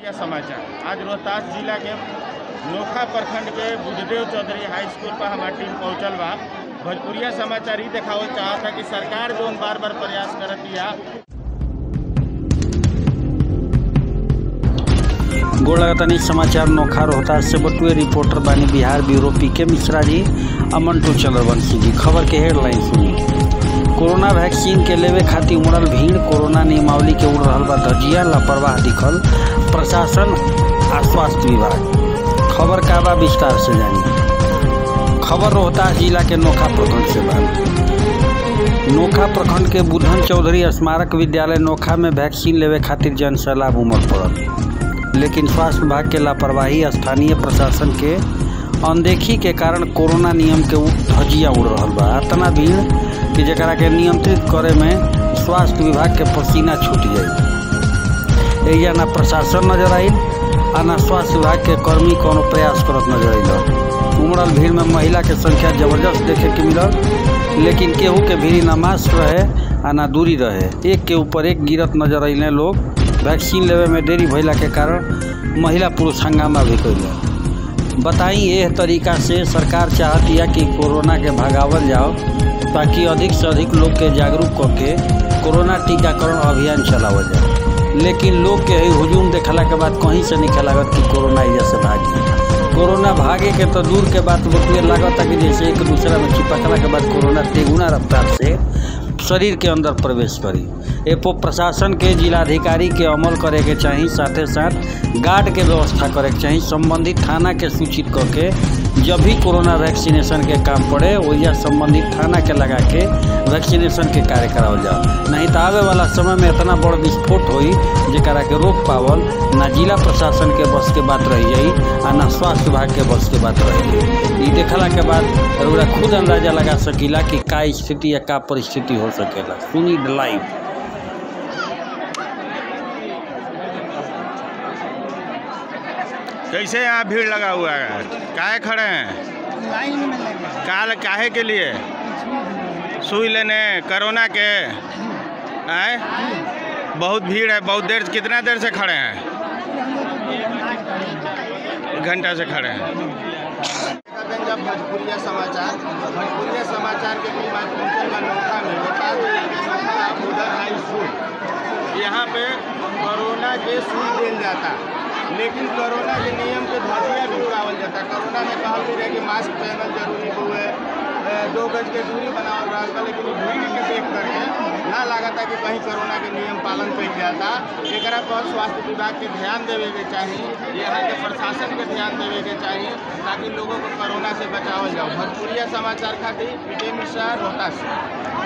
भोजपुरिया समाचार आज रोहतास जिला के नोखा प्रखंड के बुद्धदेव चौधरी हाई स्कूल पर हमार टीम पहुंचल बा भोजपुरिया समाचार ही देखावल चाहता कि सरकार जोन बार बार प्रयास करतिया गोड़ लगातानी समाचार नोखा रोहतास से बटुए रिपोर्टर बानी बिहार ब्यूरो पी के मिश्रा जी अमन टू चंद्रवंशी जी खबर के हेडलाइन सुनी कोरोना वैक्सीन के लेवे खातिर उमड़ल भीड़ कोरोना नियमावली के उड़ रहल बा धजिया लापरवाह दिखल प्रशासन आ स्वास्थ्य विभाग खबर का बा विस्तार से जानी खबर रोहतास जिला के नोखा प्रखंड से बा नोखा प्रखंड के बुधन चौधरी स्मारक विद्यालय नोखा में वैक्सीन लेवे खातिर जनसैलाब उमड़ पड़ल लेकिन स्वास्थ्य विभाग के लापरवाही स्थानीय प्रशासन के अनदेखी के कारण कोरोना नियम के उ- धजिया उड़ रहल बा इतना भीड़ कि जकरा के नियंत्रित करे में स्वास्थ्य विभाग के पसीना छूट जाई एजा ना प्रशासन नजर आइल आ ना स्वास्थ्य विभाग के कर्मी कोनो प्रयास करत नजर अइल उमड़ल भीड़ में महिला के संख्या जबरदस्त देखे के मिलल लेकिन केहू के भीड़ ना मास्क रहे आ ना दूरी रहे एक के ऊपर एक गिरत नजर अइले लोग वैक्सीन लेवे में देरी भइला के कारण महिला पुरुष हंगामा भी कैले बताई एह तरीका से सरकार चाहती है कि कोरोना के भगावल जाओ ताकि अधिक से अधिक लोग के जागरूक करके कोरोना टीकाकरण अभियान चलावल जाए लेकिन लोग के ही हुजूम देखला के बाद कहीं से नहीं लागत कि कोरोना एजा से भागी कोरोना भागे के तो दूर के बात बतुए लागत कि जैसे एक दूसरा में चिपकला के बाद कोरोना तेगुना रफ्तार से शरीर के अंदर प्रवेश करी एपो प्रशासन के जिलाधिकारी के अमल करे के चाही साथे साथ गार्ड के व्यवस्था करे के चाही संबंधित थाना के सूचित करके जब भी कोरोना वैक्सीनेशन के काम पड़े वही संबंधित थाना के लगा के वैक्सीनेशन के कार्य करावल जाओ नहीं तो आवे वाला समय में इतना बड़ विस्फोट होई जरा के रोक पावल ना जिला प्रशासन के बस के बात रह जाई आ ना स्वास्थ्य विभाग के बस के बात रह जाई ई देखला के बाद रउरा खुद अंदाजा लगा सकीला कि का स्थिति या का परिस्थिति हो सकेला सुनी लाइव कैसे यहाँ भीड़ लगा हुआ है काहे खड़े हैं लाइन में लगे काल काहे के लिए सुई लेने कोरोना के आए बहुत भीड़ है बहुत देर कितना देर से खड़े हैं एक घंटा से खड़े हैं जब भोजपुरिया समाचार भोजपुरिया समाचार के टीम आज पहुंचल बा नौका में बता दें कि नौका उधर हाई स्कूल यहाँ पे कोरोना के सुई देल जाता लेकिन कोरोना के नियम के धजिया भी उड़ावल जाता कोरोना में कहल भी रहे कि मास्क पहनल जरूरी हुए दो गज के दूरी बनावल रहल बा लेकिन भीड़ के देख करके ना लागता कि कहीं कोरोना के नियम पालन कइल जाता एकरा पर स्वास्थ्य विभाग के ध्यान देवे के चाहिए यहाँ के प्रशासन के ध्यान देवे के चाहिए ताकि लोगों को कोरोना से बचावल जाओ भोजपुरिया समाचार खातिर पीके मिश्रा रोहतास